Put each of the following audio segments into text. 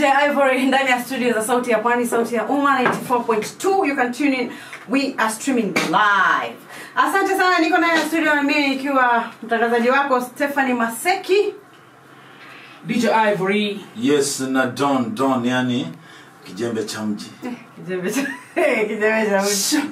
DJ Ivory ndani ya studio za Sauti ya Pwani, Sauti ya Umma 94.2. You can tune in. We are streaming live. Asante sana, niko ndani ya studio na mimi nikiwa mtangazaji wako Stephanie Maseki. DJ Ivory. yes na don don yani kijembe cha mji Kijembe cha kijembe cha mtu.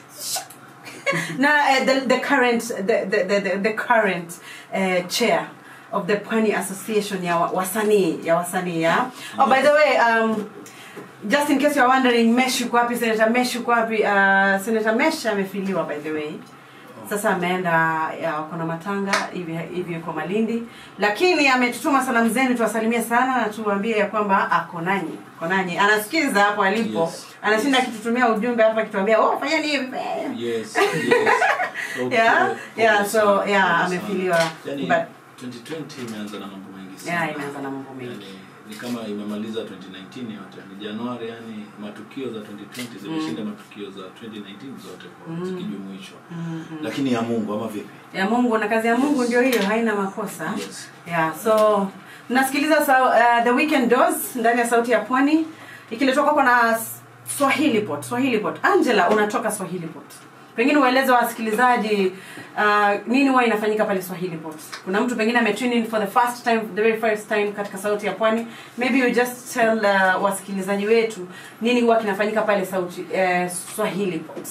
na uh, the, the current the, the, the, the, the current uh, chair of the Pwani Association ya wa- wasanii ya wasanii ya oh by the way um, just in case you're wondering Mesh yuko wapi Senator Mesh yuko wapi uh, Senator Mesh amefiliwa by the way sasa ameenda ya kuna matanga hivi hivi yuko Malindi lakini ametutuma salamu zenu tuwasalimie sana na tuwaambie ya kwamba ako nanyi ako nanyi anasikiza hapo alipo Yes. anashinda akitutumia ujumbe hapa akituambia oh fanyeni hivi yes yes Okay, Yeah, okay, yeah, so, sana, yeah, sana. amefiliwa. yani But- 2020 imeanza na mambo mengi sana Yeah, imeanza na mambo mengi. yani, ni kama imemaliza 2019 yote ni januari yani matukio za 2020 zimeshinda matukio za 2019 zote kwa zikijumuishwa lakini ya mungu ama vipi ya mungu na kazi ya mungu ndio hiyo haina makosa Yes. yeah so nasikiliza sa, uh, the weekend doors ndani ya sauti ya pwani ikiletwa kwako na swahili pot swahili pot angela unatoka swahili pot pengine ueleze wasikilizaji uh, nini huwa inafanyika pale swahili pot kuna mtu pengine ametune in for the first time the very first time katika sauti ya pwani maybe you just tell uh, wasikilizaji wetu nini huwa kinafanyika pale sauti uh, swahili pot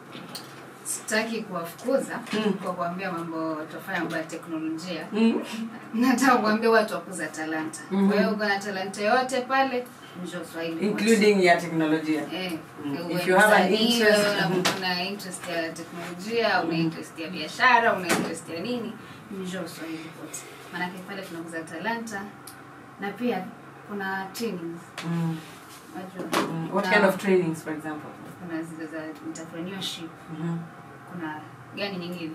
sitaki kuwafukuza Mm. kwa kuambia mambo tofanya mambo ya teknolojia mm. nataka kuambia watu wakuza talanta Mhm. kwa hiyo uko na talanta yote pale njoo swahili including ya teknolojia Eh, Mm. uwe If you have an msanii, interest, wewe mhm. una- una interest ya teknolojia una interest ya biashara una interest ya nini njoo swahili pote maanake pale tunakuza talanta na pia kuna trainings mm. unajua Mm. what Kuna- kind of trainings for example kuna zile za entrepreneurship mm-hmm. kuna gani nyingine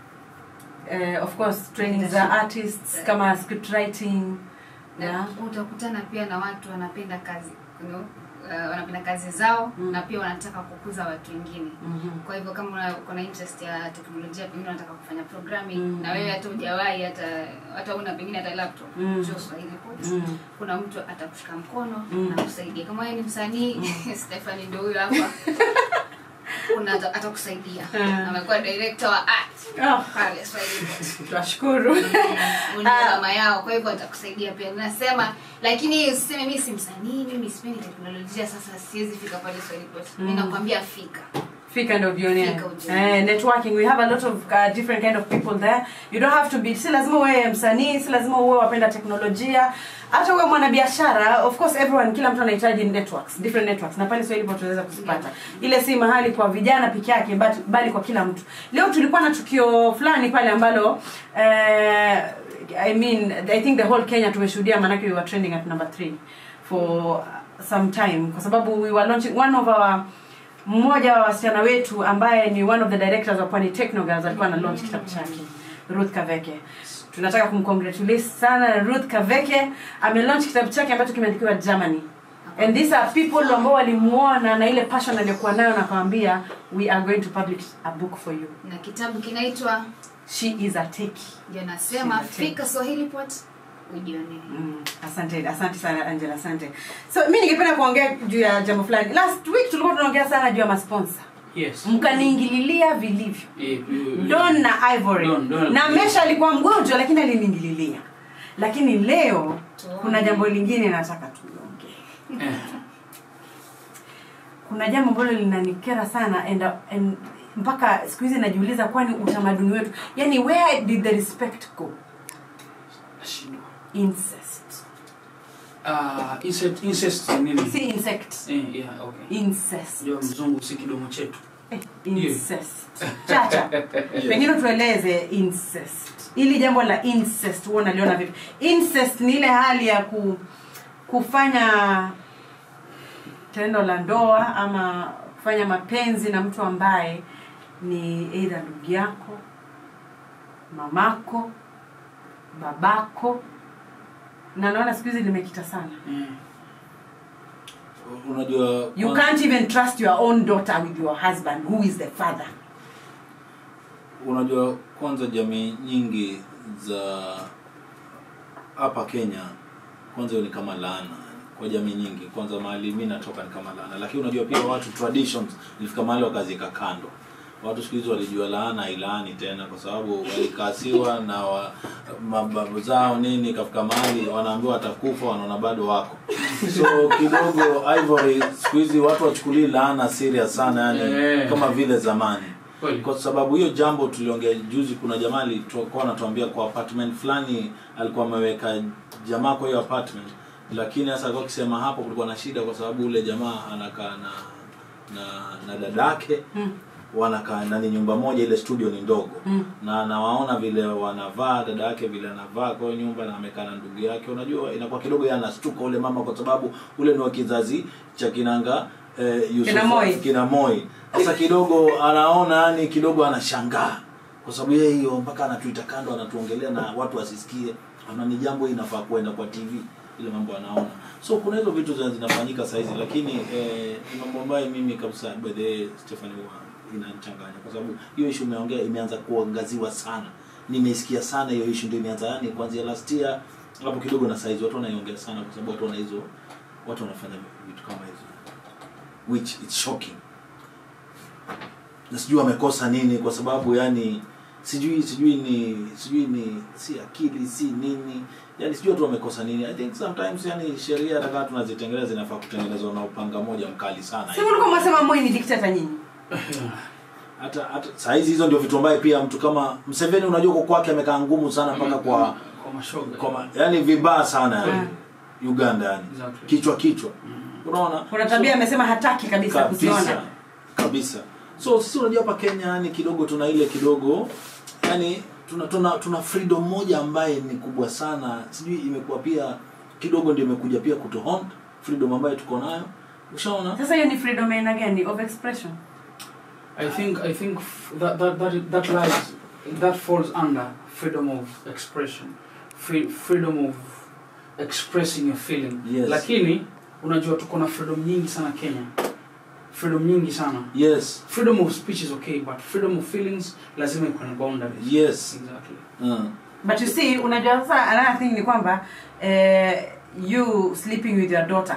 uh, of course training za artists kama script writing na yeah. utakutana pia na watu wanapenda kazi you know, uh, wanapenda kazi zao Mm. na pia wanataka kukuza watu wengine mm-hmm. kwa hivyo kama una- uko na interest ya teknolojia pengine unataka kufanya programming Mm. na wewe hata hujawahi hata hata una pengine hata laptop Mm. njoo swahili Pot. Mm. kuna mtu atakushika mkono Mm. na kusaidia kama wewe ni msanii Stephanie ndio huyo hapa kuna ata- atakusaidia Mm. amekuwa director wa art Oh, pale swahili Pot. tunashukuru Huyu ndio mama yao kwa hivyo atakusaidia pia nasema lakini usiseme mi si msanii mimi sipendi teknolojia sasa siwezi fika pale swahili Pot. mi Mm. nakwambia fika fika ndo ujionee Fika ujionee. eh, networking we have a lot of uh, different kind of people there you don't have to be si lazima uwe msanii si lazima uwe wapenda teknolojia hata uwe mwanabiashara of course everyone kila mtu anahitaji networks different networks na pale swahili tunaweza kuzipata ile si mahali kwa vijana peke yake but bali kwa kila mtu leo tulikuwa na tukio fulani pale ambalo eh, i mean i think the whole kenya tumeshuhudia manake we were trending at number 3 for some time kwa sababu we were launching one of our mmoja wa wasichana wetu ambaye ni one of the directors wa Pwani Technogirls alikuwa na launch kitabu chake Ruth Kaveke. Tunataka kumcongratulate sana Ruth Kaveke ame launch kitabu chake ambacho kimeandikiwa Germany. And these are people ambao walimuona na ile passion aliyokuwa nayo na kwambia we are going to publish a book for you. na kitabu kinaitwa She is a techie. ndio nasema Sina tena. fika swahili pot ujionee Mm, asante asante sana angela asante so mi ningependa kuongea juu ya jambo fulani last week tulikuwa tunaongea sana juu ya masponsa Yes. mkaniingililia vilivyo Eh, eh, don na ivory Don, Don. na mesha alikuwa mgonjwa lakini aliniingililia lakini leo Tuone. kuna jambo lingine nataka tuongee eh, kuna jambo ambalo linanikera sana and, and mpaka siku hizi najiuliza kwani utamaduni wetu yani where did the respect go nashindwa. incest Ah, incest incest ni nini? si insect Eh, yeah, okay. incest Unajua mzungu si kidomo chetu. Eh, incest chacha pengine tueleze incest ili jambo la incest huwa unaliona vipi incest ni ile hali ya ku, kufanya tendo la ndoa ama kufanya mapenzi na mtu ambaye ni eidha ndugu yako mamako babako na naona siku hizi limekita sana Eh. unajua you kwan- can't even trust your own daughter with your husband who is the father unajua kwanza jamii nyingi za hapa kenya kwanza hiyo ni kama laana kwa jamii nyingi kwanza mahali mi natoka ni kama laana lakini unajua pia watu traditions ilifika mahali wakazika kando watu siku hizi walijua laana ilaani tena kwa sababu walikasiwa na wa, mababu zao nini ikafika mahali wanaambiwa watakufa wanaona bado wako so kidogo ivory siku hizi watu wachukulii laana serious sana yani Yeah. kama vile zamani Kweli. kwa sababu hiyo jambo tuliongea juzi kuna jamaa alikuwa anatuambia kwa apartment fulani alikuwa ameweka jamaa kwa hiyo apartment lakini sasa alikuwa akisema hapo kulikuwa na shida kwa sababu ule jamaa anakaa na na na dadake Mm. wanakaa nani nyumba moja ile studio ni ndogo Mm. na nawaona vile wanavaa dada yake vile anavaa kwa hiyo nyumba na amekaa na ndugu yake unajua inakuwa kidogo yeye anastuka ule mama kwa sababu ule ni wa kizazi cha kinanga eh, Yusuf- Kina Moi. kina Moi. Sasa kidogo anaona yani kidogo anashangaa kwa sababu yeye hiyo mpaka anatuita kando anatuongelea na watu wasisikie, ana ni jambo hili inafaa kuenda kwa TV ile mambo anaona. So kuna hizo vitu zina- zinafanyika saa hizi, lakini eh, ni mambo ambayo mimi kabisa by the way Stephanie huwa inanichanganya kwa sababu hiyo issue umeongea imeanza kuangaziwa sana. Nimeisikia sana hiyo issue ndio imeanza yani kuanzia last year hapo kidogo na saizi watu wanaiongea sana kwa sababu watu wana hizo watu wanafanya vitu kama hizo which it's shocking na sijui wamekosa nini kwa sababu yani sijui sijui ni sijui ni si akili si nini yani sijui watu wamekosa nini i think sometimes yani sheria hata kama tunazitengeneza zinafaa kutengenezwa na upanga moja mkali sana si mlikuwa mwasema moi ni diktata nyinyi hata hata saa hizi hizo ndio vitu ambaye pia mtu kama Mseveni unajua kwa kwake amekaa ngumu sana mpaka kwa kwa mashoga kwa ma- yani vibaya sana yani Uganda yani Exactly. kichwa kichwa unaona kuna tabia amesema hataki kabisa kabisa kuziona kabisa so sisi unajua hapa kenya yani kidogo tuna ile kidogo yani tuna tuna, tuna freedom moja ambaye ni kubwa sana sijui imekuwa pia kidogo ndio imekuja pia kutuhaunt freedom ambayo tuko nayo ushaona sasa hiyo ni freedom ya aina gani of expression I think I think f- that that that that lies that falls under freedom of expression, free, freedom of expressing your feeling. Yes. Lakini unajua tuko na freedom nyingi sana Kenya. Freedom nyingi sana. yes Freedom of speech is okay, but freedom of feelings lazima ikuwe na boundaries. yes Exactly. uh. but you see unajua sasa another thing ni kwamba eh, you sleeping with your daughter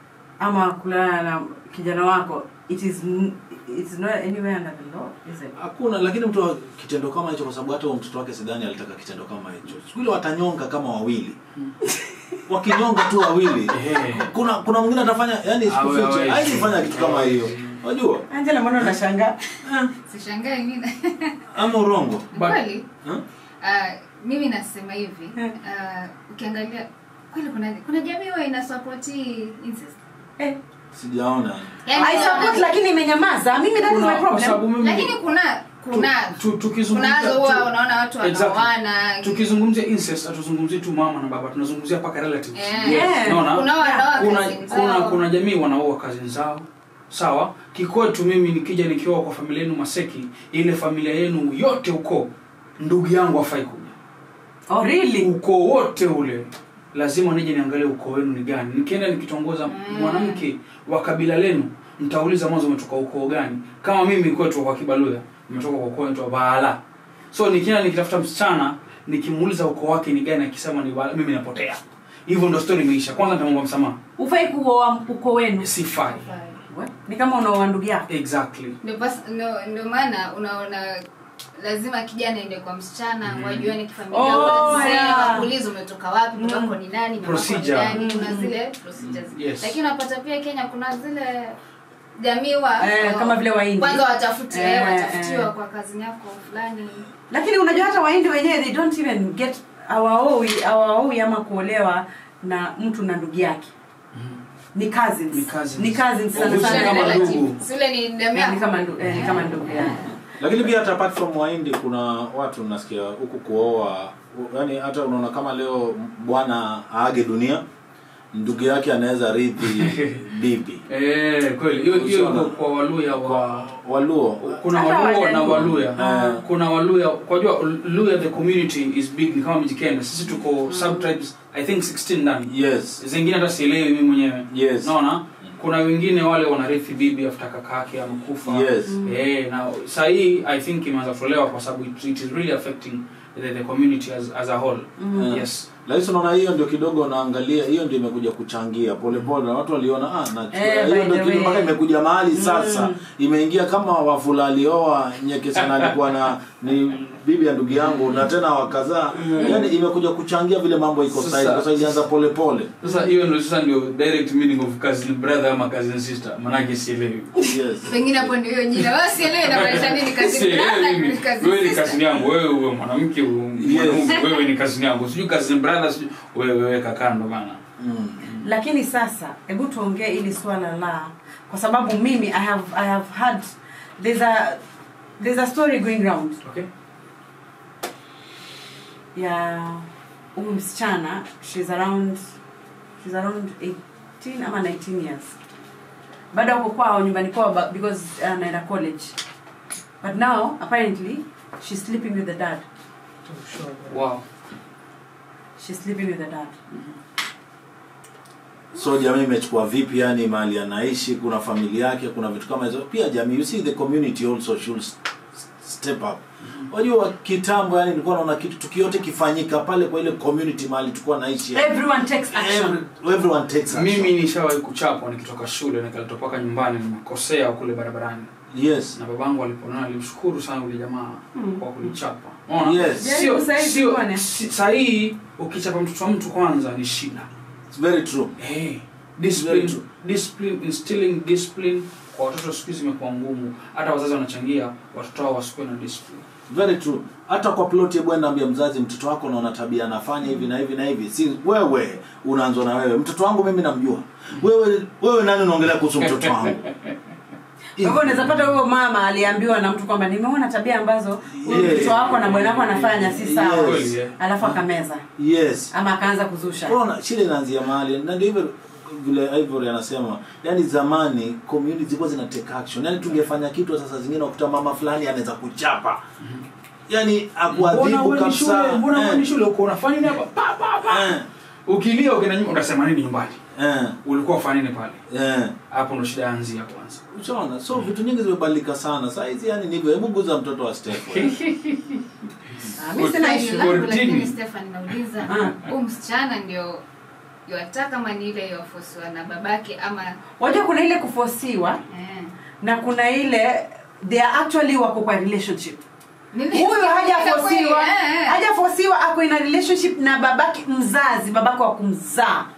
ama kulala na kijana wako it is n- it's not anywhere under the law is it hakuna lakini mtu wa kitendo kama hicho kwa sababu hata huyo mtoto wake sidhani alitaka kitendo kama hicho siku ile watanyonga kama wawili wakinyonga tu wawili Ehe. kuna kuna mwingine atafanya yani Awe, sikufiche awe. haizi fanya kitu kama hiyo unajua angela mbona unashangaa sishangai mimi ama urongo But- kweli Huh? Ah, mimi nasema hivi Hmm. ah, ukiangalia kweli kuna kuna jamii huwa inasapoti incest eh, sijaona Yaani I support unaona- lakini imenyamaza mimi that is Kuna- my kwa sababu problem mimi lakini kuna kuna tu, tu, tukizungumzia kunazo huwa tu- unaona watu Exactly. wanaoana tukizungumzia incest hatuzungumzii tu mama na baba tunazungumzia mpaka relatives Eh, Yeah. Unaona? kuna wanaoa kuna cousins kuna zao. kuna jamii wanaoa kazini zao sawa kikwetu mimi nikija nikioa kwa familia yenu maseki ile familia yenu yote uko ndugu yangu afai kuja oh really ukoo wote ule lazima nije niangalie ukoo wenu ni gani nikienda nikitongoza mwanamke wa kabila lenu nitauliza mwanzo umetoka ukoo gani kama mimi kwetu kwa kibaluya nimetoka kwa ukoo wetu baala so nikienda nikitafuta msichana nikimuuliza ukoo wake ni gani akisema ni baala mimi napotea hivyo ndo story imeisha kwanza nitamwomba msamaha ufai kuoa uko wenu sifai We, ni kama unaoa ndugu yako exactly Ndio bas- ndio- ndio maana unaona lazima kijana ende kwa msichana Mhm. wajuane kifamilia Oh, Sasa yeah. wakuulize umetoka wapi mtoto wako ni nani mama wako ni Procedure. nani kuna zile procedures Yes. lakini unapata pia Kenya kuna zile jamii wa Eh, kama vile Wahindi. kwanza watafuti Eh, eh, watafutiwa eh. kwa kazi yako fulani lakini unajua hata waindi wenyewe they don't even get awaoi awaoi ama kuolewa na mtu na ndugu yake ni cousins Ni cousins. ni cousins sana Obviously sana kama Relative. ndugu. Si ule ni damu Eh, ni yako kama ndu, eh, ni kama ndugu yake lakini pia hata apart from wahindi kuna watu nasikia huku kuoa yani hata unaona kama leo bwana aage dunia ndugu yake anaweza rithi bibi eh kweli hiyo hiyo Usiona. iko kwa waluya wa waluo kuna Hata waluo na Wajaluo. waluya Ah. kuna waluya kwa jua luya the community is big ni kama mji Kenya sisi tuko subtribes i think 16 ndani yes zingine hata sielewi mimi mwenyewe Yes. naona kuna wengine wale wanarithi bibi after kaka yake amekufa Yes. eh na saa hii i think imeanza kutolewa kwa sababu it, it is really affecting the, the community as, as a whole Mm. yes lakini unaona hiyo ndio kidogo naangalia hiyo ndio imekuja kuchangia polepole na watu waliona ah na Eh, hiyo by ndio the kitu way. mpaka imekuja mahali sasa imeingia kama wafula alioa nyeke sana alikuwa na ni bibi ya ndugu yangu na tena wakazaa yani imekuja kuchangia vile mambo iko Sasa- sasa kwa sababu ilianza polepole sasa hiyo ndio sasa ndio direct meaning of cousin brother ama cousin sister manake sielewi yes pengine hapo ndio hiyo jina wao sielewi inamaanisha nini kazi Sielewi mimi. kazi wewe ni cousin yangu wewe uwe mwanamke uwe mwanaume wewe ni cousin yangu sijui cousin brother sijui wewe weka kando bana mm. lakini sasa hebu tuongee ili swala la kwa sababu mimi i have i have had there's a there's a story going round okay ya huyu msichana she's around she's around 18 ama 19 years bado ako kwao nyumbani kwao but because anaenda college but now apparently she's sleeping with the dad wow she's sleeping with the dad so jamii imechukua vipi yani mahali anaishi kuna familia yake kuna vitu kama hizo pia jamii you see the community also should s- step up wajua kitambo yani nilikuwa naona kitu tukiote kifanyika pale kwa ile community mahali tulikuwa naishi yani. everyone takes action Every, everyone takes action. mimi nishawahi kuchapwa nikitoka shule nikaletwa mpaka nyumbani nimekosea kule barabarani yes na babangu aliponona alimshukuru sana yule jamaa Mm. kwa kunichapa Unaona? Yes. sio Jaribu sahihi sio tuone. si- sahihi ukichapa mtoto wa mtu kwanza ni shida it's very true hey, Very discipline, true. discipline instilling discipline kwa watoto siku hizi imekuwa ngumu hata wazazi wanachangia watoto wao wasikuwe na discipline very true hata kwa plot hebu enda ambia mzazi mtoto wako naona tabia anafanya hivi na hivi na hivi si wewe unaanzwa na wewe mtoto wangu mimi namjua wewe wewe nani unaongelea kuhusu mtoto wangu Kwa hivyo unaweza pata huyo mama aliambiwa na mtu kwamba nimeona tabia ambazo huyu Yeah. mtoto wako na bwana wako anafanya si sawa Yes. Kweli, eh? alafu akameza yes ama akaanza kuzusha Unaona shida inaanzia mahali na ndio hivyo vile Ivory anasema yani zamani community zilikuwa zina take action yani tungefanya kitu sasa zingine ukuta mama fulani anaweza kuchapa yani Mbona akuadhibu wewe ni shule kabisa mbona wewe Eh, ni shule uko unafanya nini hapa pa pa pa eh, ukilia ukienda nyumba unasema nini nyumbani eh, ulikuwa ufanya nini pale eh. hapo ndo shida yaanzia kwanza Unaona, so vitu nyingi zimebadilika sana saa hizi yani ndivyo hebu guza mtoto wa Steph Ah, mi sina Koti- issue. langu lakini Kortini. Stefan nauliza Ah. huyu msichana ndio yataka kama ni ile yofosiwa na babake ama wajua kuna ile kufosiwa eh. na kuna ile they are actually wako kwa relationship Nini- huyu hajafosiwa Eh, eh. hajafosiwa ako in a relationship na babake mzazi babake wa kumzaa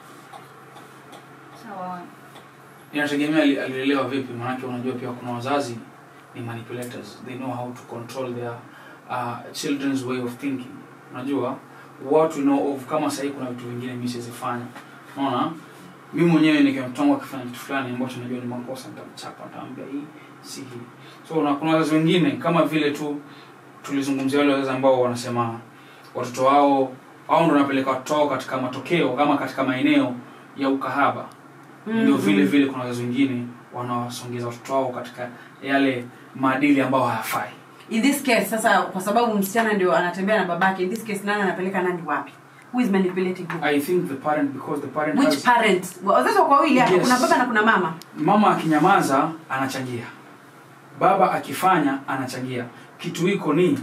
Sawa. inategemea ali- alilelewa vipi maanake unajua pia kuna wazazi ni manipulators they know how to control their uh, children's way of thinking unajua what we know of kama sahii kuna vitu vingine mi siwezifanya unaona mi mwenyewe nikimtongo akifanya kitu fulani ambacho najua ni makosa nitamchapa nitaambia hii si hii so na kuna wazazi wengine kama vile tu tulizungumzia wale wazazi ambao wanasema watoto wao au ndo wanapeleka watoto wao katika matokeo kama katika maeneo ya ukahaba ndio vile vile kuna wazazi wengine wanawasongeza watoto wao katika yale maadili ambayo hayafai in this case sasa kwa sababu msichana ndio anatembea na babake in this case nani anapeleka nani wapi who is manipulating who i think the parent because the parent which has, parent wazazi wako wawili hapa Yes. kuna baba na kuna mama mama akinyamaza anachangia baba akifanya anachangia kitu hiko ni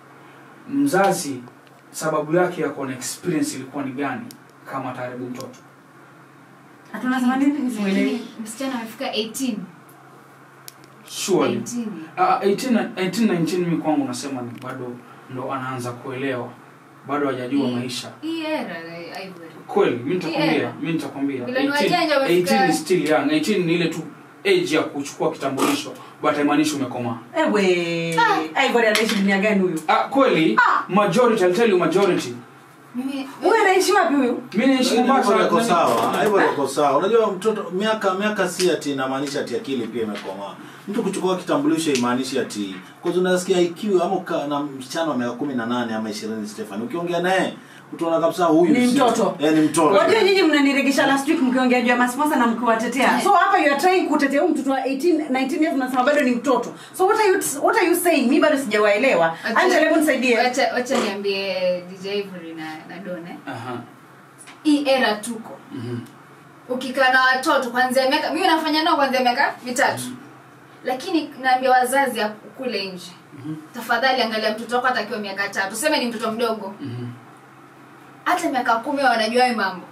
mzazi sababu yake ya kuwa na experience ilikuwa ni gani kama ataharibu mtoto hatunasema nini simuelewi Lakini msichana amefika 18 surely 19 Ah, 18 18 19 mimi kwangu nasema ni bado ndo anaanza kuelewa bado hajajua Mm. maisha hii era eh, Ivory. kweli mi nitakwambia Yeah. mi nitakwambia Vile ni 18 wajanja wamefika- 18 is still young 18 ni ile tu age ya kuchukua kitambulisho but haimaanishi umekomaa ewe Ivory anaishi dunia gani huyu ah, kweli majority I'll tell you majority mimi huyu anaishi wapi huyu mi naishi Mombasa Ivory ako nani- sawa Ivory ako sawa unajua mtoto miaka miaka si ati inamaanisha ati akili pia imekomaa mtu kuchukua kitambulisho imaanishi ati kwa sababu unasikia IQ ama uka, na msichana wa miaka 18 ama 20 Stefan ukiongea naye utaona kabisa huyu Ni si- mtoto. eh, ni mtoto wajua nyinyi mnaniregesha last week mkiongea juu ya masponsa na mkiwatetea Yeah. so hapa you are trying kutetea huyu mtoto wa 18 19 years mnasema bado ni mtoto so what are you what are you saying mi bado sijawaelewa Wacha- Angela hebu nisaidie wacha wacha niambie DJ Ivory na na Done Aha. hii era tuko Mhm. ukikaa na watoto kuanzia miaka mimi nafanya nao kuanzia miaka mitatu lakini naambia wazazi ya kule nje tafadhali angalia mtoto wako hata akiwa miaka tatu useme ni mtoto mdogo Mhm. hata miaka kumi wanajua hayo mambo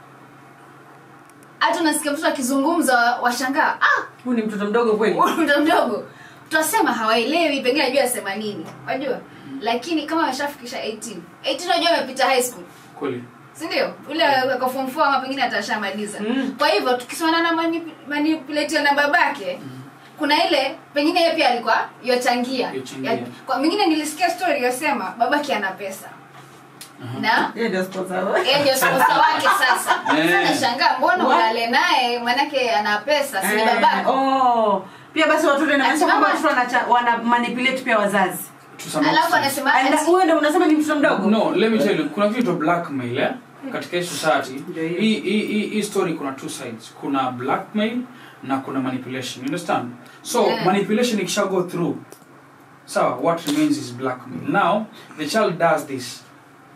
hata unasikia mtoto akizungumza wa- washangaa ah huyu ni mtoto mdogo kweli huyu mtoto mdogo tutasema hawaelewi pengine ajua asema nini wajua lakini kama ameshafikisha 18 18 unajua amepita high school kweli si ndio ule ako form 4 ama pengine atashamaliza Mm. kwa hivyo tukisimana na manip- manipulate na babake kuna ile pengine yeye pia alikuwa yochangia Yochangia. Ya- kwa mingine nilisikia story yosema babake ana pesa na Yeye ndio sponsor. yeye ndio sponsor wake sasa Eh. sasa nashangaa mbona What? ulale naye manake ana pesa si ni Eh, babako oh. pia basi watoto inamaanisha Ati kwamba mama- watoto wanacha- wana manipulate pia wazazi To some alafu extent. anasema And ati- huyo ndio unasema ni mtoto mdogo no let me tell you kuna kitu cha blackmail eh? katika hii society Ndio hiyo. hii hii- hii hii story kuna two sides kuna blackmail na kuna manipulation you understand so Yeah. manipulation ikisha go through sawa what remains is blackmail now the child does this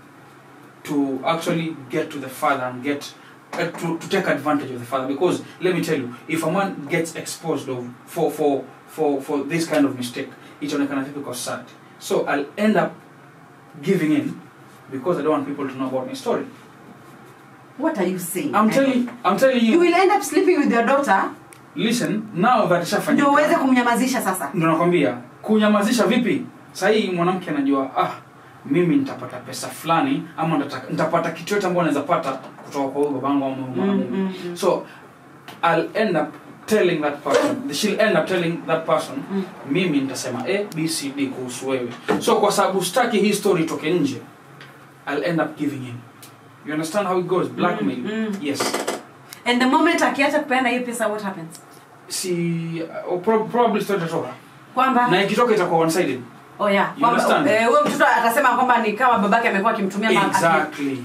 to actually get to the father and get uh, to, to take advantage of the father because let me tell you if a man gets exposed of for for for for this kind of mistake itaonekana vipi kwa society so i'll end up giving in because i don't want people to know about my story what are you saying i'm telling i'm telling you you will end up sleeping with your daughter listen now that ishafanyika ndio uweze kumnyamazisha sasa ndo nakwambia kunyamazisha vipi sahii mwanamke anajua ah mimi nitapata pesa fulani ama nitata- nitapata kitu yote ambayo naweza pata kutoka kwa huyu babangu ama huyu mwanamume mm, mm. so i'll end up telling that person she'll end up telling that person Mm. mimi nitasema a b c d kuhusu wewe so kwa sababu sitaki hii story itoke nje i'll end up giving in you understand how it goes blackmail Mm, mm. yes and the moment akiacha kupeana hiyo pesa what happens si uh, pro- probably story itatoka kwamba na ikitoka itakuwa one sided oh yeah You kwamba understand? eh, huyo mtoto atasema kwamba ni kama babake amekuwa akimtumia ma- exactly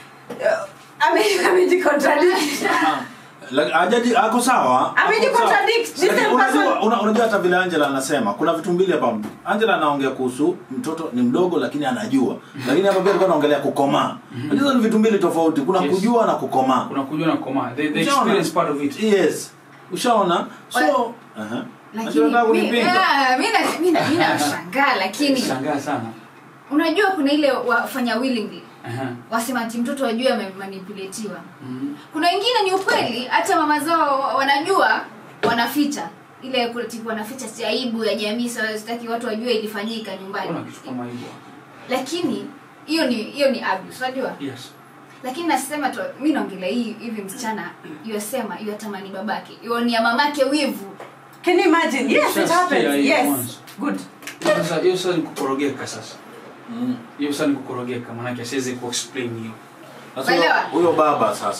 Ame- amejicontradict Ah, like, hajaji ako sawa ako Amejicontradict. sawa. This Lakini same unajua person- una- unajua hata vile angela anasema kuna vitu mbili hapa angela anaongea kuhusu mtoto ni mdogo lakini anajua lakini hapa pia alikuwa anaongelea kukomaa hizo ni vitu mbili tofauti kuna Yes. kujua na kukomaa kuna kujua na komaa the, the Ushaona? experience part of it yes ushaona so Wa- Aha. lakini Angela anataka mi- kunipinga. ah, mi na- mi na- mi nashangaa lakini shangaa sana unajua kuna ile wafanya willingly Aha. wasema ati mtoto wajue amemanipulatiwa Mhm. kuna wengine ni ukweli hata mama zao wanajua wanaficha ile kuna tipu wanaficha si aibu ya jamii so sitaki watu wajue ilifanyika nyumbani kuna kitu kama hivyo lakini hiyo ni hiyo ni abuse unajua yes lakini nasema tu mi naongelea hii hivi msichana yosema yatamani babake ionia mamake wivu can you imagine yes it Just happens hear it yes once. good Hiyo sasa hiyo sasa ni kukorogeka sasa Mm. hiyo sasa ni kukorogeka maanake asiwezi kuexplain hiyo Sasa huyo- Umeelewa? huyo baba sasa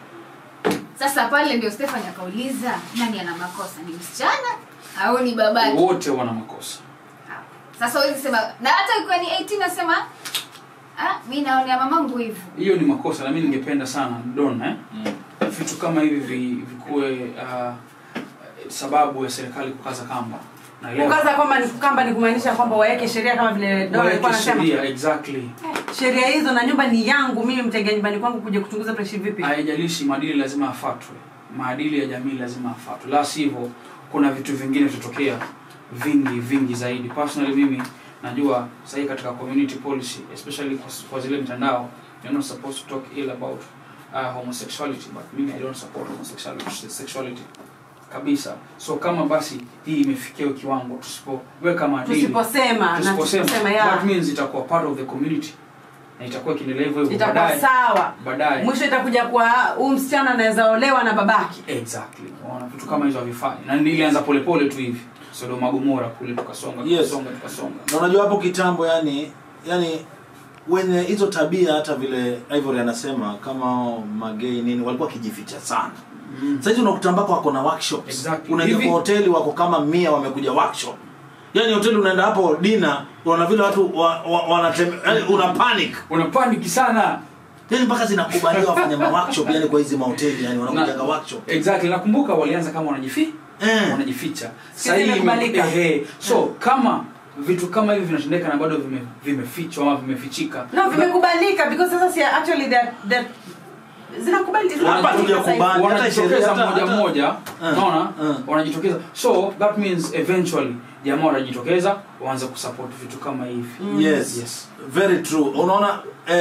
sasa pale ndio stefan akauliza nani ana makosa ni msichana au ni babake wote wana makosa sasa huwezi sema na hata ikiwa ni 18 nasema ah, mi naonea mamangu hivu hiyo ni makosa na mi ningependa sana don eh? Mm. vitu kama hivi vi- vikuwe uh, sababu ya serikali kukaza kamba naelewa kukaza kwamba ni kamba ni kumaanisha kwamba waweke sheria kama vile Dora alikuwa waweke anasema sheria exactly sheria hizo na nyumba ni yangu mimi mtengea nyumbani kwangu kuja kuchunguza preshi vipi haijalishi maadili lazima afatwe maadili ya jamii lazima afatwe la sivyo kuna vitu vingine vitatokea vingi vingi zaidi personally mimi najua sahii katika community policy especially kwa, kwa zile mitandao you're not supposed to talk ill about uh, homosexuality but mimi i don't support homosexuality sexuality kabisa so kama basi hii imefikia kiwango tusipoweka maadili tusiposema na tusiposema tusiposema that ya means itakuwa part of the community na itakuwa ikiendelea hivyo hivyo itakuwa baadaye sawa baadaye mwisho itakuja kwa huyu msichana anaweza olewa na babake exactly unaona vitu kama hizo havifai na nilianza polepole tu hivi sodoma gomora kule tukasonga Yes. tukasonga tukasonga na unajua hapo kitambo yani yani wenye hizo tabia hata vile ivory anasema kama magei nini walikuwa wakijificha sana mm. sahizi unakuta mpaka wako na workshops Exactly. unaingia Hivi- kwa hoteli wako kama mia wamekuja workshop yaani hoteli unaenda hapo dina unaona vile watu wa, wa, wanatembea yani una panic una paniki sana yani mpaka zinakubaliwa wafanya ma workshop yani kwa hizi mahoteli yani wanakujaga workshop exactly nakumbuka walianza kama wanajifi eh. wanajificha Sisi Sahii ime- imekubalika. ehe. so kama vitu kama hivi vinatendeka na bado vime- vimefichwa ama vimefichika no vimekubalika because sasa si actually that that zinakubali Hapa zinakubalika tuja sasa hivi. kubali. hata wanajitokeza sheria, hata- mmoja hata- mmoja Eh, unaona eh. wanajitokeza so that means eventually jamaa watajitokeza waanze kusupport vitu kama hivi yes. Yes. very true unaona eh,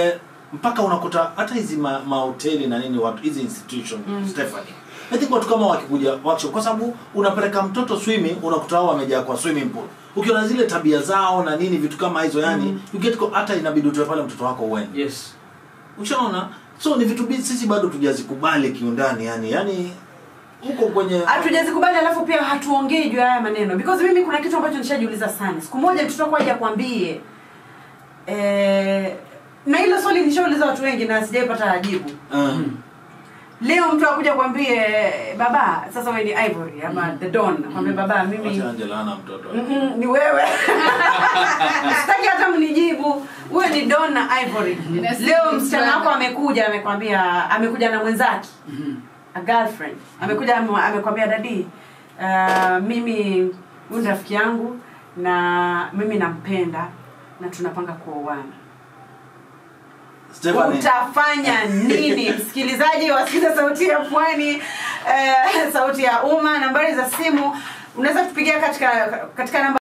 mpaka unakuta hata hizi ma- mahoteli na nini watu hizi institution Stephanie I think watu kama wakikuja workshop kwa sababu unapeleka mtoto swimming unakuta wao wamejaa kwa swimming pool ukiona zile tabia zao na nini vitu kama hizo yani you get ko- hata inabidi utoe pale mtoto wako uende yes ushaona so ni vitu bi- sisi bado tujazikubali kiundani yani yani huko kwenye hatujazikubali alafu pia hatuongei juu ya haya maneno because mimi kuna kitu ambacho nishajiuliza sana siku moja mtoto wako aje akwambie eh, na hilo swali nishauliza watu wengi na sijaipata jibu uh, leo mtu akuja kwambie baba sasa wewe ni ivory ama the don akwambie baba mimi wacha Angela ana mtoto Mm-mm, ni wewe sitaki hata mnijibu huyo ni don na ivory leo msichana wako amekuja amekwambia amekuja na mwenzake a girlfriend amekuja ame- amekwambia dadi uh, mimi huyu ni rafiki yangu na mimi nampenda na tunapanga kuoana Stephanie utafanya nini msikilizaji wasikiza sauti ya pwani eh, sauti ya umma nambari za simu unaweza kutupigia katika katika namba